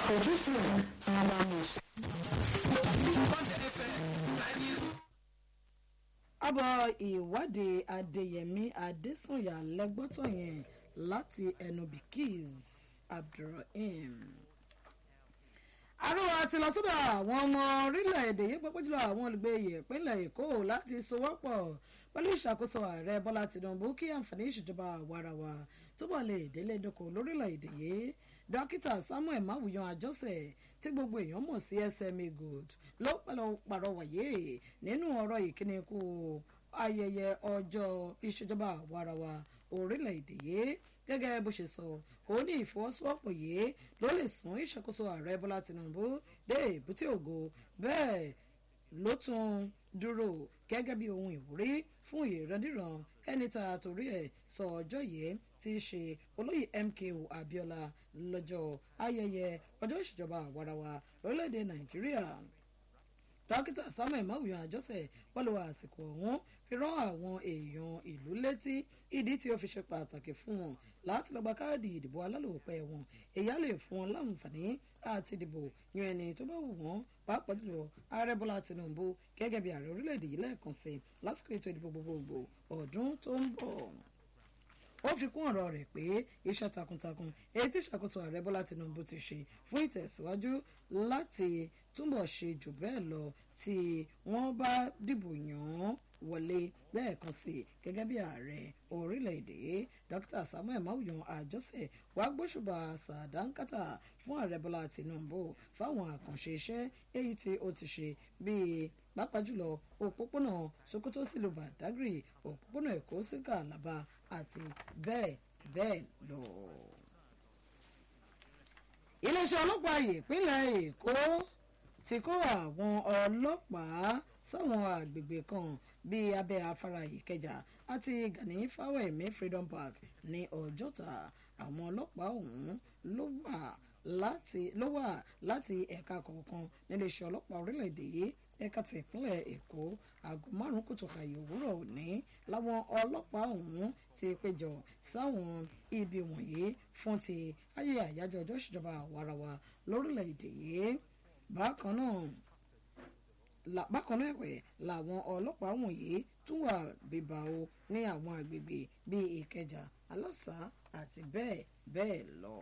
àfojúsùn tí wọ́n bá mú ṣe. àbọ̀ ìwádìí adéyẹmí adésànyà lẹ́gbọ́tọ̀ yẹn láti ẹnu bikis abdulrahim àrùwà ti lọ sọ́dọ̀ àwọn ọmọ orílẹ̀-èdè yìí pẹ́pẹ́ jùlọ àwọn olùgbé ìpínlẹ̀ èkó láti sowọ́pọ̀ pẹ̀lú ìṣàkóso ààrẹ bọ́lá tìǹbù kí àǹfààní ìṣèjọba àwarawa túbọ̀ lè délé dóko lórílẹ̀-èdè yìí dókítà samuel mawuyan àjọsẹ̀ tí gbogbo èèyàn mọ̀ sí sma good ló pẹ̀lú pàrọwàyé nínú ọ̀rọ̀ ìkíni kú ayẹyẹ ọjọ́ ìṣèjọba àwarawa orílẹ̀-èdè yìí gẹ́gẹ́ bó ṣe sọ ó ní ìfọwọ́sowọ́pọ̀ yìí ló lè sún ìṣàkóso ààrẹ bọ́lá tìǹbù dé èbúté ògo bẹ́ẹ̀ ló tún dúró gẹ́gẹ́ bí ohun ìwúrí fún ìrandíran ẹni tá a torí ẹ̀ sọ ọjọ́ yìí tí í ṣe olóyè mko abiola lọ́jọ́ ayẹyẹ ọjọ́ ìṣèjọba àwarawa lórílẹ̀‐èdè nàìjíríà dókítà samuel mawuyan àjọsẹ pẹ̀lú àsìkò ọ̀hún fi rán àwọn èèyàn ìlú létí ìdí tí ó fi ṣe pàtàkì fún wọn láti lọ gba káàdì ìdìbò alálòpẹ́ wọn èyí á lè fún wọn láǹfààní àti ìdìbò yan ẹni tó bá wù wọ́n pàápàá jùlọ ààrẹ bọ́lá tinubu gẹ́gẹ́ bí ààrẹ orílẹ̀-èdè yìí lẹ́ẹ̀kan sí lásìkò ètò ìdìbò gbogbogbò ọdún tó ń bọ̀ ó fi kún ọ̀rọ̀ rẹ̀ pé iṣẹ́ takuntakun èyí tí ìṣàkóso ààrẹ bọ́lá tinubu ti ṣe fún ìtẹ̀síwájú láti túbọ̀ ṣe jù bẹ́ẹ̀ lọ tí wọ́n bá dìbò yàn án wọlé lẹ́ẹ̀kan sí gẹ́gẹ́ bí ààrẹ orílẹ̀-èdè dr samuel mawuyan àjọsẹ̀ wàá gbóṣùbà sàdánkátà fún ààrẹ bọ́lá tinubu fáwọn àkànṣe iṣẹ́ èyí tí ó ti ṣe bíi pàápàá jùlọ òpópónà sokoto sílùú badagry òpópónà èkó sí kàlábà àti bẹ́ẹ̀ bẹ́ẹ̀ lọ. iléeṣẹ́ ọlọ́pàá ìpínlẹ̀ èkó ti kó àwọn ọlọ́pàá sáwọn àgbègbè kan bíi abẹ́ afárá ìkẹjà àti gani fáwẹ̀mí freedom park ní ọjọ́ta àwọn ọlọ́pàá ọ̀hún ló wà láti ló wà láti ẹ̀ka kọ̀ọ̀kan níléeṣẹ́ ọlọ́pàá orílẹ̀-èdè yìí ẹ̀ka ti ìpínlẹ̀ èkó aago márùn-ún kùtùkàyè òwúrọ̀ òní láwọn ọlọ́pàá ọ̀hún ti péjọ sáwọn ibi wọ̀nyí fún ti ayé àyájọ́ ọjọ́ ìṣèjọba àwarawa lórílẹ̀-èdè yìí bákan náà bákan náà ẹ̀wẹ̀ làwọn ọlọ́pàá wọ̀nyí tún wà bíbá o ní àwọn àgbègbè bíi ìkẹjà aláṣà àti bẹ́ẹ̀ bẹ́ẹ̀ lọ.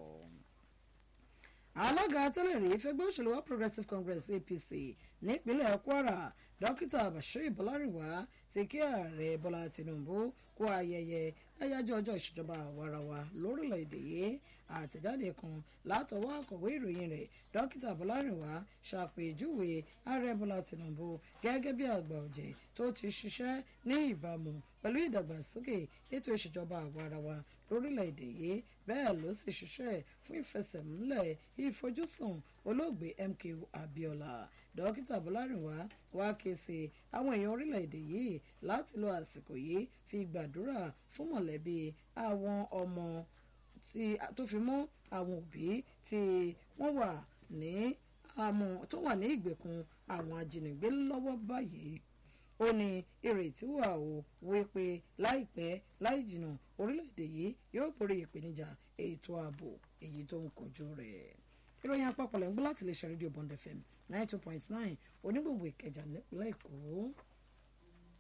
alága tẹ́lẹ̀ rí fẹ́gbẹ́ òṣèlú all progressives congress apc nípínlẹ̀ kwara dókítà bashir bọ́lárìnwá ti kí ààrẹ bọ́lá tinubu kú ayẹyẹ ẹ̀yájọ́ ọjọ́ ìṣèjọba àwarawa lórílẹ̀‐èdè yìí àtẹ̀jáde kan látọwọ́ akọ̀wé ìròyìn rẹ̀ dókítà bọ́lárìnwá ṣàpèjúwe ààrẹ bọ́lá tinubu gẹ́gẹ́ bí àgbà ọ̀jẹ̀ tó ti ṣiṣẹ́ ní ìbámu pẹ̀lú ìdàgbàsókè ètò ìṣèjọba àwarawa lórílẹ̀‐èdè yìí bẹ́ẹ̀ ló sì ṣiṣẹ́ fún ìfẹsẹ̀múlẹ̀ ìfojúsùn olóògbé mko abiola dókítà bọ́lárìnwá wá ké sí àwọn èèyàn orílẹ̀‐èdè yìí láti lo àsìkò yìí fi gbàdúrà fún mọ̀lẹ́bí àwọn ọmọ tó fi mọ́ àwọn òbí tí wọ́n wà ní àmọ́ tó wà ní ìgbèkùn àwọn ajínigbé lọ́wọ́ báyìí ó ní ìrètí wà ó wípé láìpẹ́ láì jìnnà orílẹ̀-èdè yìí yóò borí ìpèníjà ètò ààbò èyí tó ń kojú rẹ̀ ìròyìn àpapọ̀ lẹ́ ń gbọ́ láti lè ṣe rédíò bond fm ninety two point nine onígbòǹgbò ìkẹjà nípínlẹ̀ èkó.